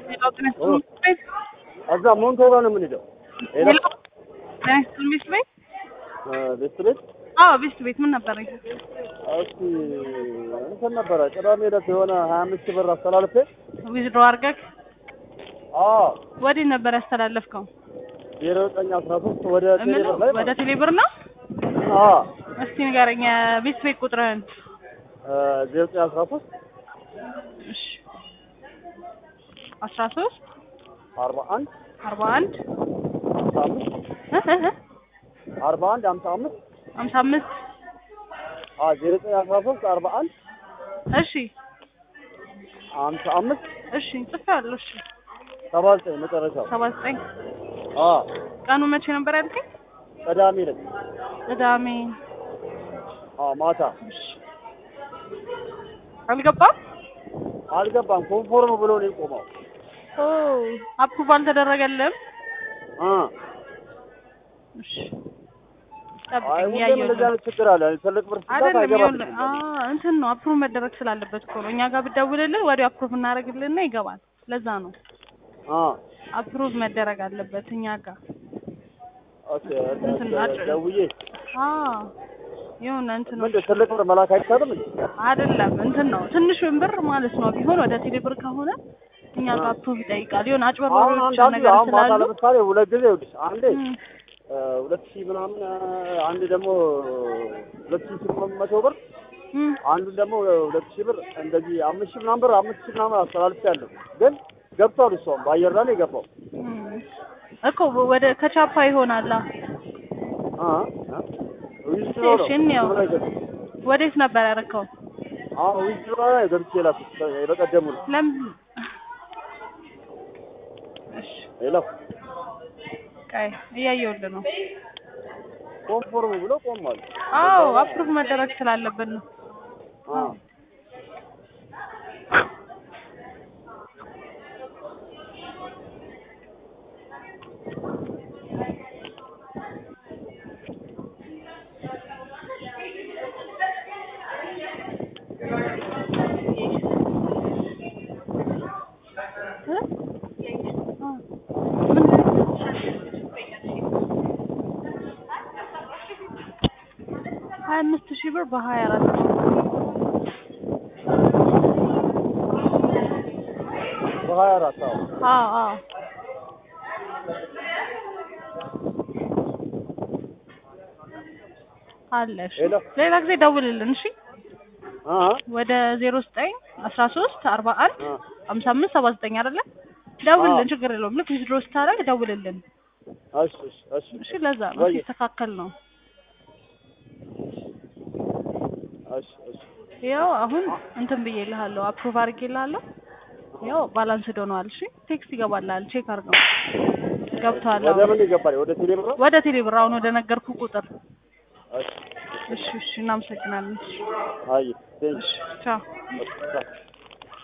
ሌላው ጤና ይስጥልኝ ቤት እዛ ሞንቶ ጋር ነው የምንሄደው። ሄሎ ሌላው ጤና ይስጥልኝ ቤት ቤት ቤት ቤት አዎ ቤት ቤት ምን ነበር? እስኪ እንትን ነበረ ቅዳሜ ዕለት የሆነ ሀያ አምስት ሺህ ብር አስተላልፌ ዊዝድሮ አድርገህ አዎ ወዴት ነበር ያስተላለፍከው? ዜሮ ዘጠኝ አስራ ሶስት ወደ ቴሌ እምልህ ብር ላይ ወደ ቴሌብር ነው? አዎ እስቲ ንገረኝ ቤት ቤት ቁጥርህን። ዜሮ ዘጠኝ አስራ ሶስት እሺ አስራ ሶስት አርባ አንድ አርባ አንድ ሀምሳ አምስት አርባ አንድ ሀምሳ አምስት ሀምሳ አምስት አዎ ዜሮ ዘጠኝ አስራ ሶስት አርባ አንድ እሺ ሀምሳ አምስት እሺ ጽፌያለሁ። እሺ ሰባ ዘጠኝ መጨረሻው ሰባ ዘጠኝ አዎ ቀኑ መቼ ነበር ያልከኝ? ቅዳሜ ዕለት ቅዳሜ። አዎ ማታ አልገባም? አልገባም ኮንፎርም ብሎ ነው የቆመው ኦ አፕሩቭ አልተደረገልም? አ እሺ አይ ጠብቀኝ ሁሌም እያየሁት እንደዚህ ነው። አይነት ችግር አለ ትልቅ ብር ስጋት አይደለም አይገባም ይኸውልህ፣ አ እንትን ነው አፕሩቭ መደረግ ስላለበት እኮ ነው። እኛ ጋር ብትደውልልን ወዲያው አፕሩቭ እናደርግልንና ይገባል። ለዛ ነው አ አፕሩቭ መደረግ አለበት እኛ ጋር። ኦኬ እንትን አድ- ደውዬ አ የሆነ እንትን ነው ምንድን ትልቅ ብር መላክ አይቻልም እንዴ? አይደለም እንትን ነው ትንሽ ብር ማለት ነው። ቢሆን ወደ ቴሌ ብር ከሆነ እኛ ጋር አፕሩቭ ይጠይቃል። የሆነ አሁን አጭበርባሪዎች አንዳንዱ ነገር አሁን ማታ ስላሉ ለምሳሌ ሁለት ጊዜ ይኸውልሽ አንዴ እም፣ እ፣ ሁለት ሺህ ምናምን እ፣ አንድ ደግሞ ሁለት ሺህ ስምንት መቶ ብር እም፣ አንዱን ደግሞ ሁለት ሺህ ብር እንደዚህ አምስት ሺህ ምናምን ብር አምስት ሺህ ምናምን አስተላልፌያለሁ ግን ገብቷል እሷም በአየር ላይ ነው የገባው እም። እኮ ወደ ከቻፓ ይሆናላ። አ አ ዊዝድሮ ነው እሺ፣ እንየው። ዊዝድሮ ላይ ገብ- ወዴት ነበር ያደረከው? አሁን ዊዝድሮ ላይ ገብቼ ላኩት በቀደሙ ነው ለምን? እሺ ሌላ ቀይ እያየሁልህ ነው። ኮንፎርም ብሎ ቆሟል አዎ አፕሩቭ መደረግ ስላለበት ነው። አ እ? አ፣ ምን? ሀያ አምስት ሺህ ብር በሀያ አራት በሀያ አራት አዎ አዎ አዎ አለ። እሺ ሄሎ። ሌላ ጊዜ ደውልልን። እሺ አ ወደ ዜሮ ዘጠኝ አስራ ሶስት አርባ አንድ አ ሀምሳ አምስት ሰባ ዘጠኝ አይደለ? ደውልልን፣ አዎ። ችግር የለውም። ልክ ዊዝድሮ ስታደርግ ደውልልን። እሺ እሺ እሺ እሺ ለዛ ነው ወይ ሲስተካከል ነው። እሺ እሺ ያው አሁን እንትን ብዬልሃለሁ፣ አፕሩቭ አድርጌልሃለሁ። ያው ባላንስ ዶነዋል። እሺ ቴክስት ይገባልሃል፣ ቼክ አድርገው። ገብቶሃል? ወደ አሁን ምን ይገባል ወደ ቴሌ ብር ወደ ቴሌ ብር አሁን ወደ ነገርኩ ቁጥር። እሺ እሺ እሺ፣ እናመሰግናለን። እሺ አይ ቴንክ እሺ፣ ቻው። ዩ